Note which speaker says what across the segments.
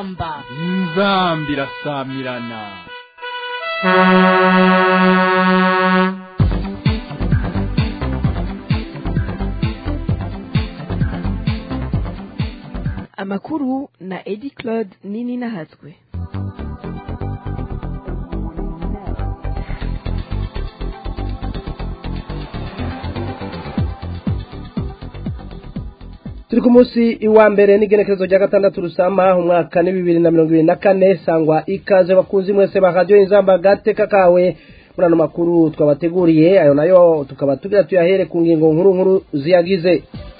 Speaker 1: inzamba
Speaker 2: inzamba irasamirana
Speaker 3: amakuru na edi claude nini nahatswe
Speaker 4: turi ku munsi iwa mbere n'igenekerezo rya gatandatu rusama umwaka ni bibiri na mirongo ibiri na kane sangwa ikaze bakunzi mwese ba radiyo inzamba gateka kawe muri ano makuru twabateguriye ayo nayo tukaba tugira tuyahere ku ngingo nkuru nkuru ziyagize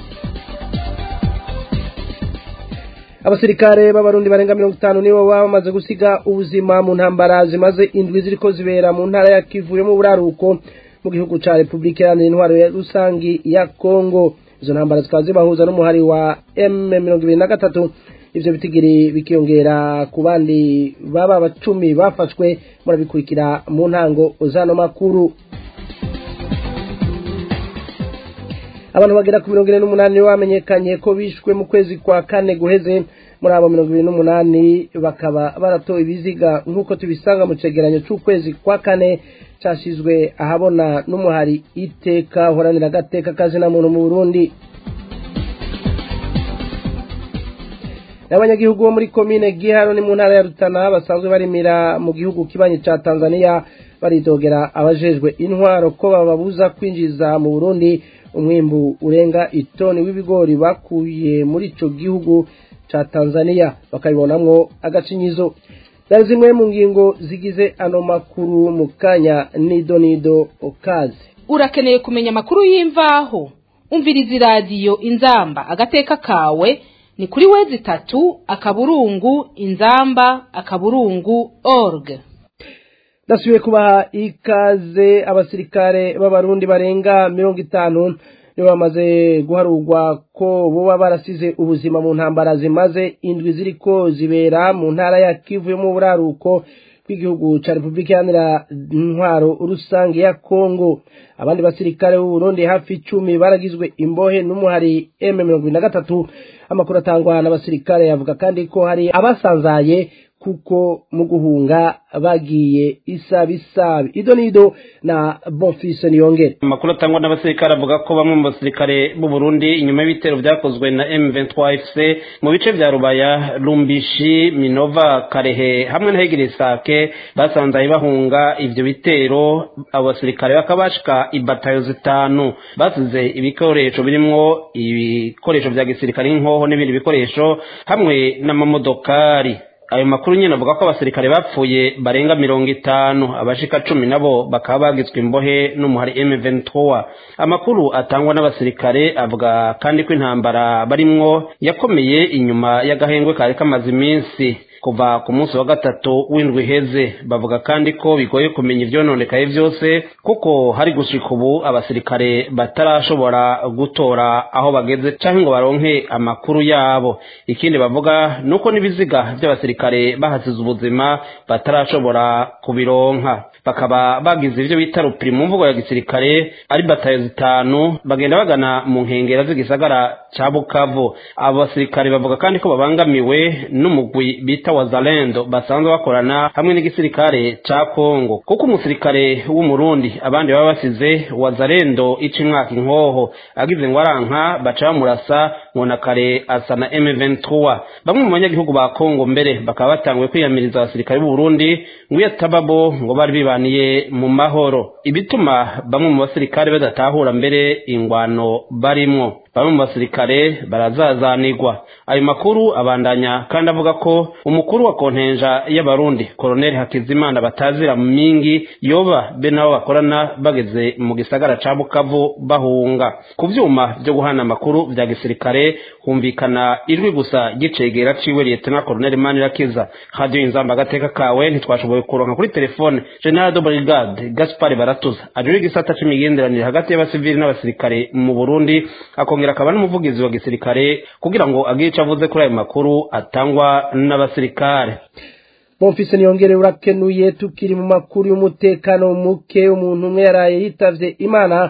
Speaker 4: abasirikare b'abarundi barenga mirongo itanu nibo baba bamaze gusiga ubuzima mu ntambara zimaze indwi ziriko zibera mu ntara ya kivu yo mu buraruko mu gihugu ca repubulika iharanira intwaro ya rusangi ya kongo izo ntambara zikaba zibahuza n'umuhari wa m mirongo ibiri na gatatu ivyo bitigiri bikiyongera ku bandi baba bacumi bafashwe murabikurikira mu ntango zano makuru abantu bagera ku mirongo ine n'umunani bamenyekanye ko bishwe mu kwezi kwa kane guheze muri abo mirongo ibiri n'umunani bakaba baratowe ibiziga nk'uko tubisanga mu cegeranyo c'ukwezi kwa kane cashizwe ahabona n'umuhari iteka uhoranira agateka kazina muntu mu burundi n'abanyagihugu bo muri komine giharo ni mu ntara ya rutana basanzwe barimira mu gihugu kibanyi ca tanzania baridogera abajejwe intwaro ko bababuza kwinjiza mu burundi umwimbu urenga itoni w'ibigori bakuye muri ico gihugu ca tanzania bakabibonamwo agacinyizo zari zimwe mu ngingo zigize ano makuru mu kanya nido nido okazi
Speaker 1: urakeneye kumenya amakuru y'imvaho umviriza iradiyo inzamba agateka kawe ni kuri wezi itatu akaburungu inzamba akaburungu org
Speaker 4: ndasubiye kubaha ikaze abasirikare b'abarundi barenga mirongo itanu nibo bamaze guharurwa ko boba barasize ubuzima mu ntambara zimaze indwi ziriko zibera mu ntara ya kivu yo mu buraruko bw'igihugu ca repubulika iharanira intwaro rusange ya kongo abandi basirikare b'uburundi hafi icumi baragizwe imbohe n'umuhari m mirongo ibiri na gatatu amakuru atangwa n'abasirikare yavuga kandi ko hari abasanzaye kuko mu guhunga bagiye isabisabi ido nido na bonfise niyongere
Speaker 5: amakuru atangwa n'abasirikare avuga ko bamwe mu basirikare b'u Burundi inyuma y'ibitero byakozwe na M23 FC mu bice vya Rubaya Lumbishi Minova Karehe hamwe na Hegiri Sake basanzaye bahunga ivyo bitero abo basirikare bakabashika ibatayo zitanu basize ibikoresho birimwo ibikoresho vya gisirikare nk'inkoho n'ibindi bikoresho hamwe n'amamodokari ayo makuru nyine avuga ko abasirikare bapfuye barenga mirongo itanu abashika cumi nabo bakaba bagizwe imbohe n'umuhari M23 amakuru atangwa n'abasirikare avuga kandi ko intambara barimwo yakomeye inyuma y'agahengwe kari kamaze iminsi kuva ku munsi wa gatatu w'indwi iheze bavuga kandi ko bigoye kumenya ivyononekaye vyose kuko hari gushika ubu abasirikare batarashobora gutora aho bageze canke ngo baronke amakuru yabo ikindi bavuga nuko n'ibiziga vy'abasirikare bahasize ubuzima batarashobora kubironka bakaba bagize ivyo bita rupiri mu mvugo ya gisirikare ari batayo zitanu bagenda bagana mu nkengera z'igisagara ca bukavu abo basirikare bavuga kandi ko babangamiwe n'umugwi bita wazalendo basanzwe bakorana hamwe n'igisirikare ca kongo kuko umusirikare w'umurundi abandi baba basize wazalendo ica imwaka inkoho agize ngo aranka baca bamurasa nkona kare asa na m23 bamwe mu banyagihugu ba kongo mbere bakaba batanguye kwiyamiriza abasirikare b'u burundi ngo iyo atababo ngo bari bibaniye mu mahoro ibituma bamwe mu basirikare badatahura mbere ingwano barimwo bamwe mu basirikare barazazanirwa ayo makuru abandanya kandi avuga ko umukuru wa kontenja y'abarundi koloneli hakizimana batazira mu mingi yoba be nabo bakorana bageze mu gisagara ca bukavu bahunga ku vyuma vyo guhana amakuru vya gisirikare humvikana ijwi gusa gicegera ciwe liyetena koloneli manirakiza radio inzamba agateka kawe ntitwashoboye kuronka kuri telefone general de brigade gaspar baratuza ajuri igisata c'imigenderanire hagati y'abasivili n'abasirikare mu burundi akongera akaba n'umuvugizi wa gisirikare kugira ngo agire ico avuze kuri ayo makuru atangwa n'abasirikare
Speaker 4: bonfise niyongere urakenuye tukiri mu makuru y'umutekano muke umuntu umwe yaraye yitavye imana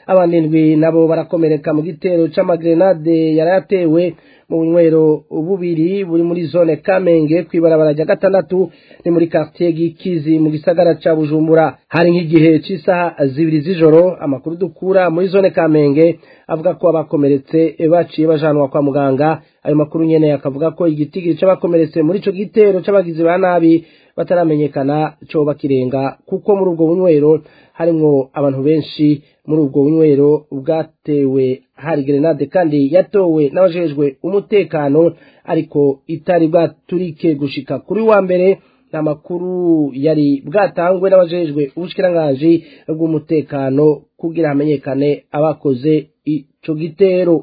Speaker 4: abandi ndwi nabo barakomereka mu gitero c'amagrenade yarayatewe mu bunywero bubiri buri muri zone kamenge kw'ibarabara rya gatandatu ni muri quartier gikizi mu gisagara ca bujumbura hari nk'igihe c'isaha zibiri z'ijoro amakuru dukura muri zone kamenge avuga ko abakomeretse baciye bajanwa kwa muganga ayo makuru nyene akavuga ko igitigiri c'abakomeretse muri ico gitero c'abagizi ba nabi bataramenyekana coba kirenga kuko muri ubwo bunywero harimwo abantu benshi muri ubwo bunywero bwatewe hari grenade kandi yatowe n'abajejwe umutekano ariko itari bwaturike gushika kuri wa mbere nta makuru yari bwatangwe n'abajejwe ubushikiranganji bw'umutekano kugira hamenyekane abakoze ico gitero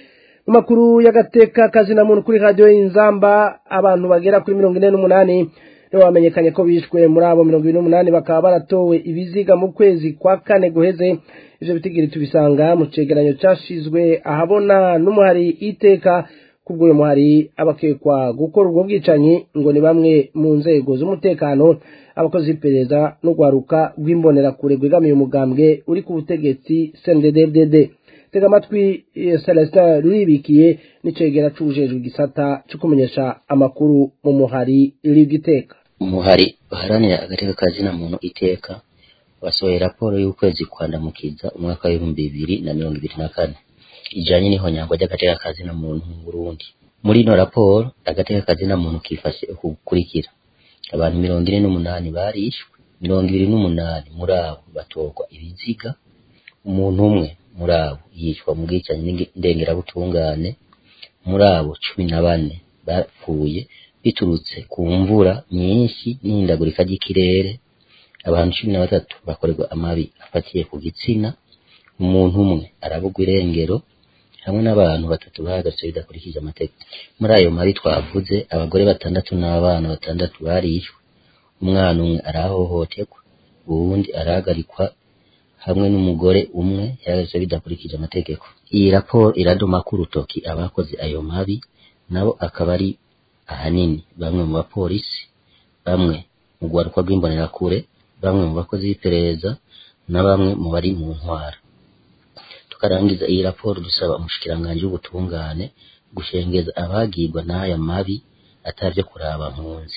Speaker 4: mu makuru y'agateka kazina muntu kuri radiyo y'inzamba abantu bagera kuri mirongo ine n'umunani nibo bamenyekanye ko bishwe muri abo mirongo ibiri n'umunani bakaba baratowe ibiziga mu kwezi kwa kane guheze ivyo bitigiri tubisanga mu cegeranyo cashizwe ahabona n'umuhari iteka kubwo uyu muhari abakekwa gukora ubwo bwicanyi ngo ni bamwe mu nzego z'umutekano abakozi b'iperereza n'urwaruka rw'imbonerakure rwegamiye umugambwe uri ku butegetsi cndddd tega amatwi celestin ruribikiye n'icegera c'ubujejwe igisata co kumenyesha amakuru mu muhari rigiteka
Speaker 6: umuhari uharanira agateka ka zina muntu iteka wasohoye raporo y'ukwezi kwandamukiza umwaka w'ibihumbi bibiri na mirongo ibiri na kane ijanye n'ihonyangwa ry'agateka ka zina muntu mu burundi muri ino raporo agateka ka zina muntu kifashe uku gukurikira abantu mirongo ine n'umunani barishwe mirongo ibiri n'umunani muri abo batorwa ibiziga umuntu umwe muri abo yicwa mu bwicanyi ndengerabutungane muri abo cumi na bane bapfuye biturutse ku mvura nyinshi n'ihindagurika ry'ikirere abantu cumi na batatu bakorerwa amabi afatiye ku gitsina umuntu umwe arabugwa irengero hamwe n'abantu batatu bahagaritse bidakurikije amategeko muri ayo mabi twavuze abagore batandatu n'abana batandatu barishwe umwana umwe arahohoterwa uwundi arahagarikwa hamwe n'umugore umwe yahagaritse bidakurikije amategeko iyi raporo iradoma ko urutoki abakoze ayo mabi nabo akaba ari ahanini bamwe mu bapolisi bamwe mu rwaruka rw'imbonerakure bamwe mu bakozi b'iperereza na bamwe mu bari mu ntwara tukarangiza iyi raporo dusaba umushikiranganji w'ubutungane gushengeza abagirwa n'aya mabi atavyo kuraba mpunzi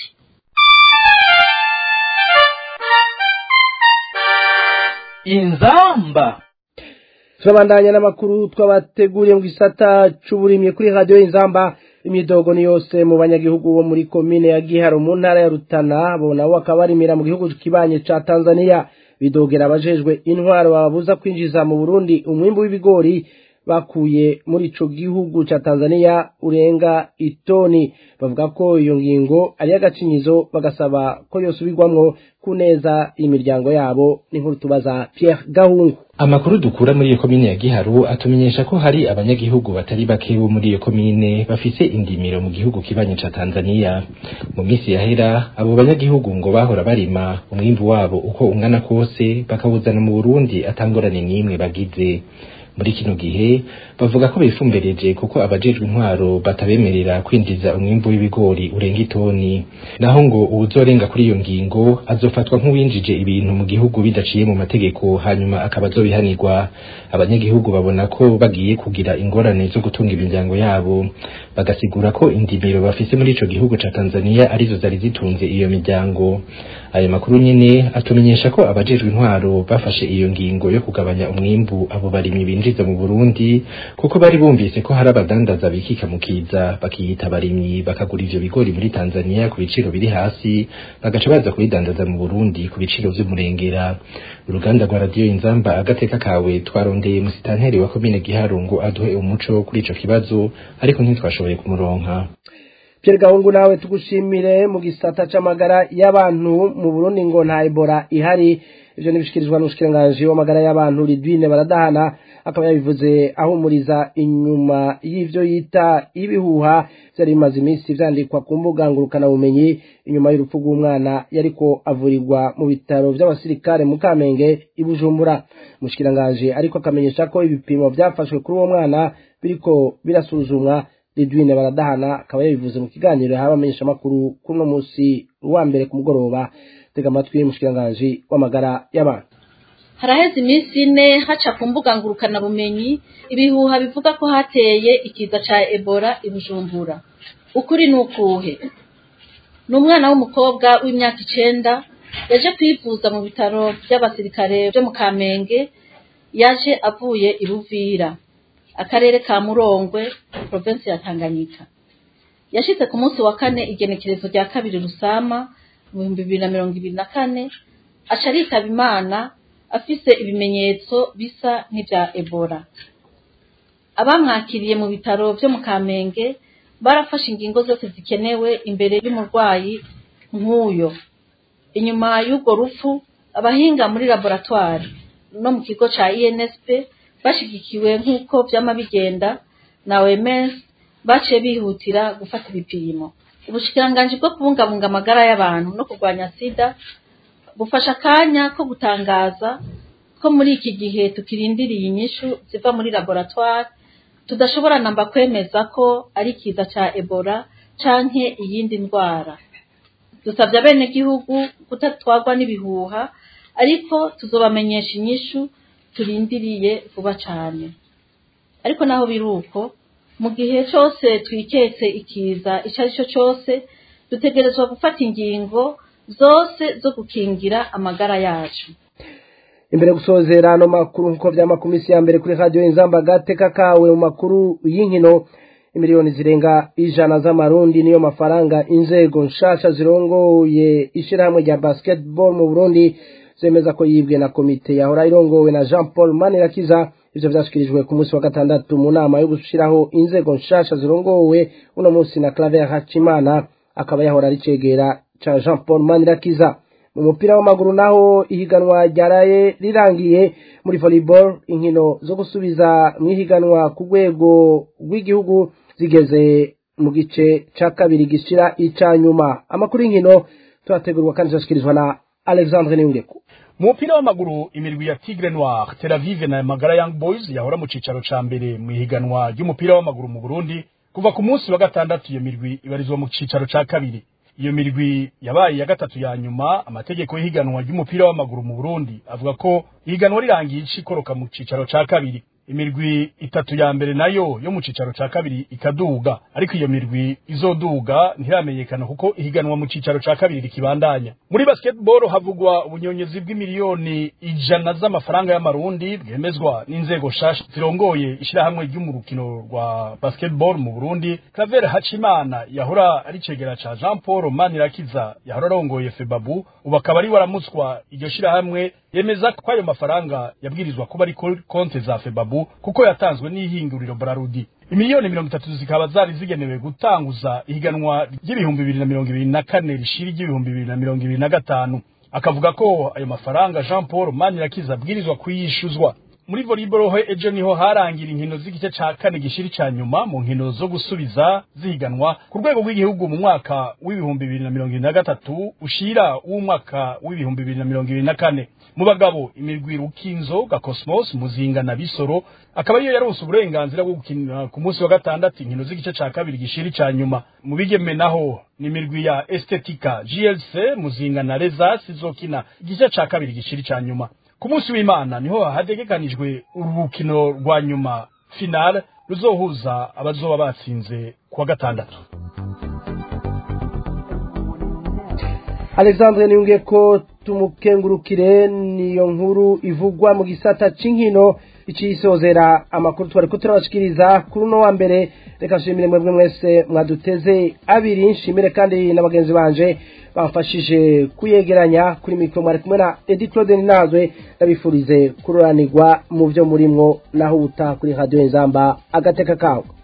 Speaker 2: inzamba
Speaker 4: turabandanya n'amakuru twabateguriye mu gisata c'uburimyi kuri radiyo y'inzamba imidogo ni yose mu banyagihugu bo muri komine ya giharo mu ntara ya rutana bo nabo bakaba barimira mu gihugu kibanye ca tanzania bidogera abajejwe intwaro bababuza kwinjiza mu burundi umwimbu w'ibigori bakuye muri ico gihugu ca tanzania urenga itoni bavuga ko iyo ngingo ari y'agacinyizo bagasaba ko yosubirwamwo ku neza imiryango yabo n'inkuru tubaza pierre gahungu
Speaker 7: amakuru dukura muri iyo komine ya giharu atumenyesha ko hari abanyagihugu batari bake bo muri iyo komine bafise indimiro mu gihugu kibanye ca tanzania mu minsi yahera abo banyagihugu ngo bahora barima umwimbu wabo uko ungana kose bakawuzana mu burundi atangorane n'imwe bagize muri kino gihe bavuga ko bifumbereje kuko abajejwe intwaro batabemerera kwinjiza umwimbu w'ibigori urenga itoni naho ngo uwuzorenga kuri iyo ngingo azofatwa nk'uwinjije ibintu mu gihugu bidaciye mu mategeko hanyuma akaba azobihanirwa abanyagihugu babona ko bagiye kugira ingorane zo gutunga imiryango yabo bagasigura ko indimiro bafise muri ico gihugu ca Tanzania arizo zari zitunze iyo miryango ayo makuru nyene atumenyesha ko abajejwe intwaro bafashe iyo ngingo yo kugabanya umwimbu abo barimyi binjiza mu Burundi kuko bari bumvise ko hari abadandaza bikika mu kiza bakiyita abarimyi bakagura ivyo bigori muri Tanzania ku biciro biri hasi bagaca baza kubidandaza mu Burundi ku biciro vy'umurengera uruganda rwa radiyo inzamba agateka kawe twarondeye musitanteri wa komine Giharo ngo aduhe umuco kuri ico kibazo ariko ntitwashoboye kumuronka
Speaker 4: Pierre Gahungu nawe tugushimire mu gisata c'amagara y'abantu mu Burundi ngo nta Ebola ihari ivyo nibishikirizwa n'umushikiranganji w'amagara y'abantu Lidwine baradahana akaba yabivuze ahumuriza inyuma y'ivyo yita ibihuha vyari bimaze iminsi vyandikwa ku mbuga ngurukana bumenyi inyuma y'urupfu rw'umwana yariko avurirwa mu bitaro vy'abasirikare mu Kamenge i Bujumbura umushikiranganji ariko akamenyesha ko ibipimo vyafashwe kuri uwo mwana biriko birasuzumwa Lidwine baradahana akaba yabivuze mu kiganiro yahawe abamenyeshamakuru kuri uno munsi wa mbere ku mugoroba tega amatwi y'umushikiranganji w'amagara y'abantu
Speaker 8: haraheze iminsi ine haca ku mbuga ngurukanabumenyi ibihuha bivuga ko hateye ikiza ca ebola i bujumbura ukuri ni ukuhe ni umwana w'umukobwa w'imyaka icenda yaje kwivuza mu bitaro by'abasirikare byo mu kamenge yaje avuye i buvira akarere ka murongwe provinsi ya tanganyika yashitse ku munsi wa kane igenekerezo rya kabiri rusama mu bihumbi bibiri na mirongo ibiri na kane aca aritaba imana afise ibimenyetso bisa n'ivya ebola abamwakiriye mu bitaro vyo mu kamenge barafashe ingingo zose zikenewe imbere y'umurwayi nk'uyo inyuma y'urwo rupfu abahinga muri laboratwari no mu kigo ca insp bashigikiwe nk'uko vyama bigenda na oms baciye bihutira gufata ibipimo ubushikiranganji bwo kubungabunga amagara y'abantu no kurwanya sida bufasha akanya ko gutangaza ko muri iki gihe tukirindiriye inyishu ziva muri laboratwari tudashobora namba kwemeza ko ari ikiza ca ebola canke iyindi ndwara dusabye abenegihugu kutatwagwa n'ibihuha ariko tuzobamenyesha inyishu turindiriye vuba cane ariko naho biri uko mu gihe cose twiketse ikiza ico ari cyo cose dutegerezwa gufata ingingo zose zo gukingira amagara yacu
Speaker 4: imbere gusozera ano makuru nk'uko vyama ku misi ya mbere kuri radiyo inzamba gateka kawe mu makuru y'inkino imiliyoni zirenga ijana z'amarundi niyo mafaranga inzego nshasha zirongoye ishirahamwe rya basketball mu burundi zemeza ko yibwe na komite yahora irongowe na jean paul manirakiza ivyo vyashikirijwe ku munsi wa gatandatu mu nama yo gushiraho inzego nshasha zirongowe uno munsi na claver hacimana akaba yahora ari cegera ca jean paul manirakiza mu mupira w'amaguru naho ihiganwa ryaraye rirangiye muri volleyball inkino zo gusubiza mu ihiganwa ku rwego rw'igihugu zigeze mu gice ca kabiri gishira ica nyuma amakuru y'inkino turategurwa kandi turashikirizwa na alexandre niyungeko
Speaker 9: mu mupira w'amaguru imirwi ya tigre noir tel aviv na magara young boys yahora mu cicaro ca mbere mu ihiganwa ry'umupira w'amaguru mu burundi kuva ku munsi wa gatandatu iyo mirwi ibarizwa mu cicaro ca kabiri iyo mirwi yabaye ya gatatu ya nyuma amategeko y'ihiganwa ry'umupira w'amaguru mu burundi avuga ko ihiganwa rirangiye ica ikoroka mu cicaro ca kabiri imirwi itatu ya mbere nayo yo mu cicaro ca kabiri ikaduga ariko iyo mirwi izoduga ntiramenyekana kuko ihiganwa mu cicaro ca kabiri rikibandanya muri basketball havugwa ubunyonyezi bw'imiliyoni ijana z'amafaranga y'amarundi bwemezwa n'inzego shasha zirongoye ishirahamwe ry'umurukino rwa basketball mu burundi claver hacimana yahora ari cegera ca jean paul manirakiza yahora arongoye febabu ubu akaba ari waramutswa iryo shirahamwe yemeza ko ayo mafaranga yabwirizwa kuba ari kuri konte za febabu kuko yatanzwe n'ihinguriro brarudi imiliyoni mirongo itatu zikaba zari zigenewe gutanguza ihiganwa ry'ibihumbi bibiri na mirongo ibiri na kane rishira iry'ibihumbi bibiri na mirongo ibiri na gatanu akavuga ko ayo mafaranga jean paul manirakiza abwirizwa kuyishuzwa muri volleyball ho ejo niho harangira inkino z'igice ca kane gishiri ca nyuma mu nkino zo gusubiza zihiganwa ku rwego rw'igihugu mu mwaka w'ibihumbi bibiri na mirongo ibiri na gatatu ushira w'umwaka w'ibihumbi bibiri na mirongo ibiri na kane mu bagabo imirwi rukinzo ga cosmos muzinga na bisoro akaba iyo yaronse uburenganzira bwo gukina ku munsi wa gatandatu inkino z'igice ca kabiri gishiri ca nyuma mu bigeme naho ni imirwi ya estetika glc muzinga na rezas izokina igice ca kabiri gishiri ca nyuma ku munsi w'imana niho hategekanijwe urukino rwa nyuma finale ruzohuza abazoba batsinze kuwa gatandatu
Speaker 4: alexandre niyunge ko tumukengurukire niyo nkuru ivugwa mu gisata c'inkino icisozera amakuru twari ko turabashikiriza kuri uno wa mbere reka nshimire mwebwe mwese mwaduteze abiri nshimire kandi na bagenzi banje bamfashije kuyegeranya kuri mikoro mwari kumwe na edi claude ninazwe ndabifurize kururanirwa mu byo murimwo naho ubutaha kuri radiyo inzamba agateka kawe